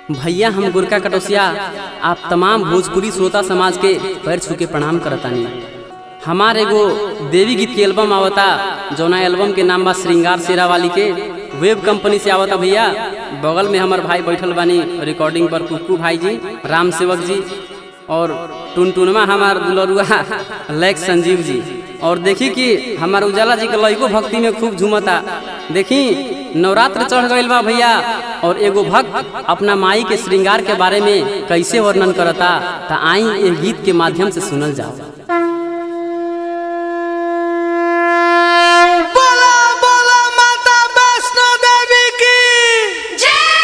भैया हम गुरका कटोसिया आप तमाम भोजपुरी श्रोता समाज के पैर छू के प्रणाम करतानी हमार एगो देवी गीत के एल्बम आवता जौना एल्बम के नाम बा श्रृंगार शेरा वाली के वेब कंपनी से आवता भैया बगल में हमार भाई बैठल बानी रिकॉर्डिंग पर कुक्कू भाई जी राम सेवक जी और टुनटुनमा हमार दुलरुआ लैक संजीव जी और देखी कि हमार उजाला जी के लइको भक्ति में खूब झूमता देखी नवरात्र चढ़ गईल बा भैया और एगो भक्त अपना माई के श्रृंगार के बारे में कैसे वर्णन करता ता आई ए गीत के माध्यम से सुनल जाओ बोला बोला माता वैष्णो देवी की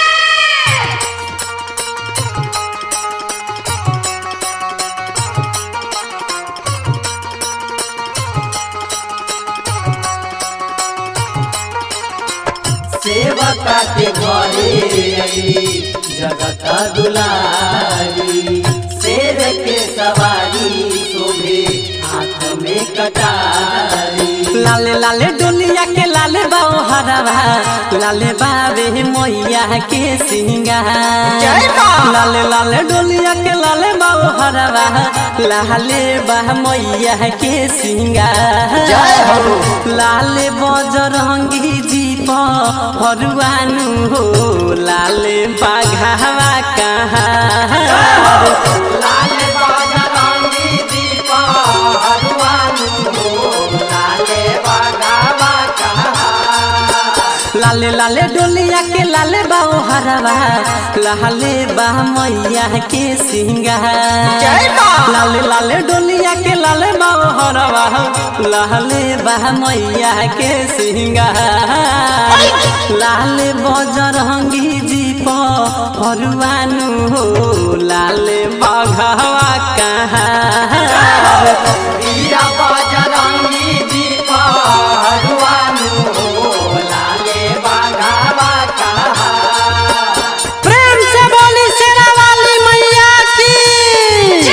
सेवका के घरे अली जगत दुलारी शेर के सवारी शोभे हाथ में कटारी लाले लाले डोलिया के लाले बाओ हरवा लाले बाबे मैया के सिंगार जय माँ। लाले लाले डोलिया के लाले बाओ हरवा लाले बा मैया के सिंगार जय हो। लाले बजरंगी जीप हरुआनु हो लाले बाघावा कहाँ लाल बजरंगी दीप हनुमानु हो लाले बगावा कहा लाले लाले डोलिया के लाले बाओ हरवा लाले बा मैया के सिंगार जय माँ। लाले लाले डोलिया के लाले बाओ हरवा लाले बा मैया के सिंगार लाले बजरंगी जीप हरुआनु हो लाले बघवा कहाँ वीरा बजरंगी दीप हनुमानु हो लाले बगावा कहा प्रेम से बोली शेरा वाली मैया की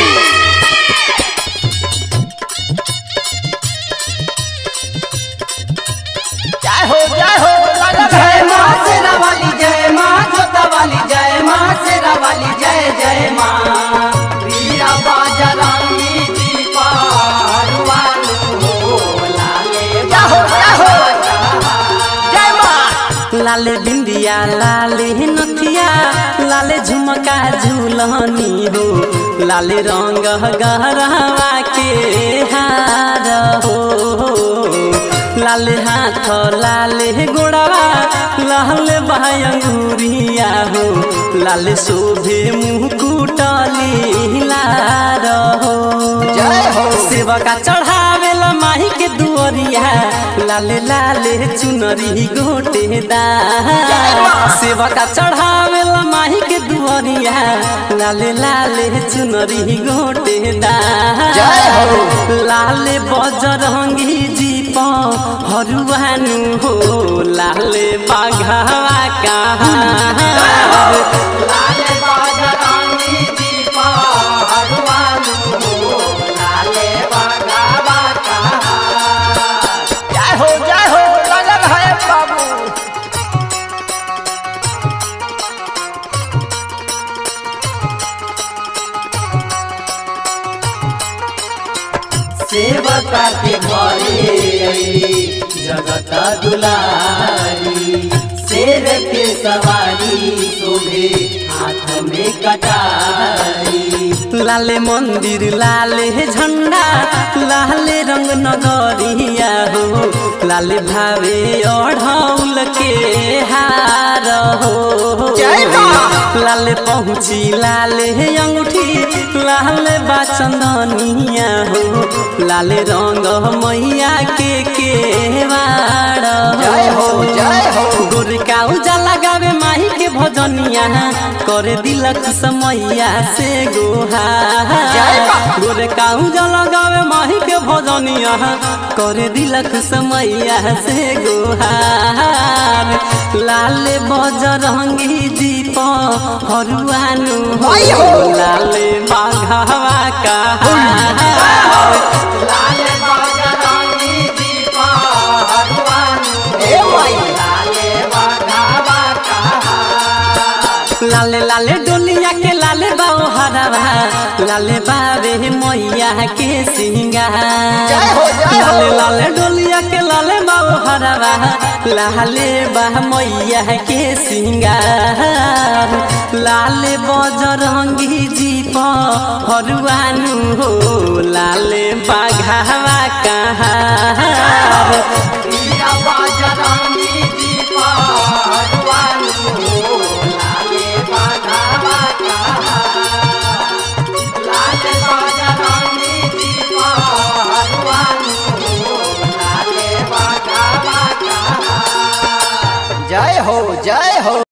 जय हो जय हो लगा जय माँ शेरा वाली जय माँ जोता वाली जय माँ शेरा वाली जय जय माँ वीरा बजरंगी दीप हनुमानु हो लाले जय हो जय हो बगावा जय माँ लाले बिंदिया लाले नथिया लाले झुमका झूलनी हो लाले रंग गहरावा के हार हो लाले हाथ लाले गोड़वा लाले बायंगुरिया हो लाले शोभे मुकुटली लार हो जय हो। सेवा का चढ़ावेला माही के दुअरिया लाले लाले चुनरी गोटे दा सेवा का चढ़ावेला माही के दुअरिया लाले लाले चुनरी गोटे दा जय हो। लाले बजरंगी जीप हरुआनु हो लाले बाघावा कहाँ लाले बजरंगी दीप हनुमानु हो लाले बगावा कहा जय हो जय हो लगन है बाबू सेवका के घरे अली जगत दुलारी शेर के सवारी शोभे हाथ में कटारी लाले मंदिर लाले झंडा लाले रंग नगरिया हो लाले भावे ओढ़ौल के हार हो जय माँ। लाले पहुँची लाले अंगूठी लाले बाचंदनिया हो लाले रंग मैया के केवाड़ जय हो जय हो गोरका उजाला गावे माही के भजनिया करे दिलक समैया से गोहा जय बा। गोरका उजाला गावे माही के भजनिया करे दिलक समैया से गोहार लाले बजरंगी दीप हरुआनु हो आई हो। लाले बाघावा कहा लाले बजरंगी दीप हनुमानु ए माई। लाले बगावा कहा लाले लाले डोलिया के लाले बाओ हरवा लाले बाबे मैया के सिंगार जय हो, जय हो। लाले लाले डोलिया के लाले बाओ हरवा लाले बा मैया के सिंगार लाले बजरंगी जी हरुआनु हो लाले बाघावा कहाँ वीरा बजरंगी जी पहलवानु हो लाले बाघावा कहाँ लाले बजरंगी जी पहलवानु हो लाले बाघावा कहाँ जय हो जय हो